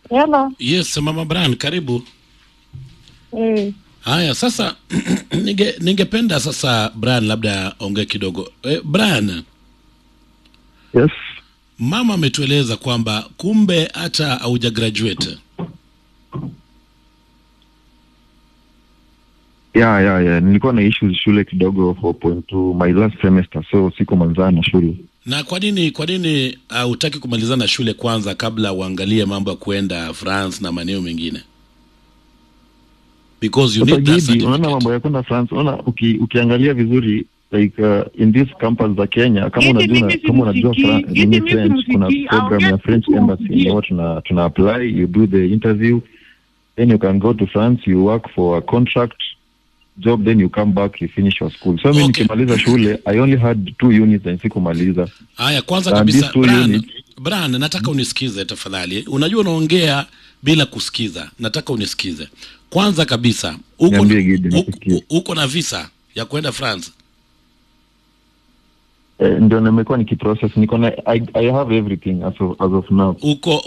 Hello. Yes, Mama Brian, karibu. Eh, Haya, sasa ninge ningependa sasa Brian labda ongee kidogo. Eh, Brian, Yes. mama ametueleza kwamba kumbe hata hauja graduate. Yeah, yeah, yeah. Nilikuwa na issues shule kidogo 4.2 my last semester so siko manzana na shule. Na kwa nini kwa nini hutaki kumalizana shule kwanza kabla uangalie mambo ya kuenda France na maeneo mengine? Because you Sasa need that Gidi, unaona certificate. mambo ya kwenda France, unaona uki, ukiangalia vizuri like uh, in this campus za Kenya kama Gidi, unajua mimi kama unajua simsikii. Fra- Gidi, nini mimi French kuna simsikii. program Aongea ya French tu embassy usikie. yenye tuna tuna apply you do the interview then you can go to France you work for a contract job then you come back you finish your school so mimi Okay. nikimaliza shule I only had two units and sikumaliza Haya, kwanza And kabisa these two Brian, units- Brian, nataka unisikize tafadhali. Unajua unaongea bila kusikiza, nataka unisikize. Kwanza kabisa, uko Niambie, Gidi, uko- nikusikie. uko na visa ya kwenda France? eh, ndio nimekuwa nikiprocess niko na I, I have everything as of, as of now Uko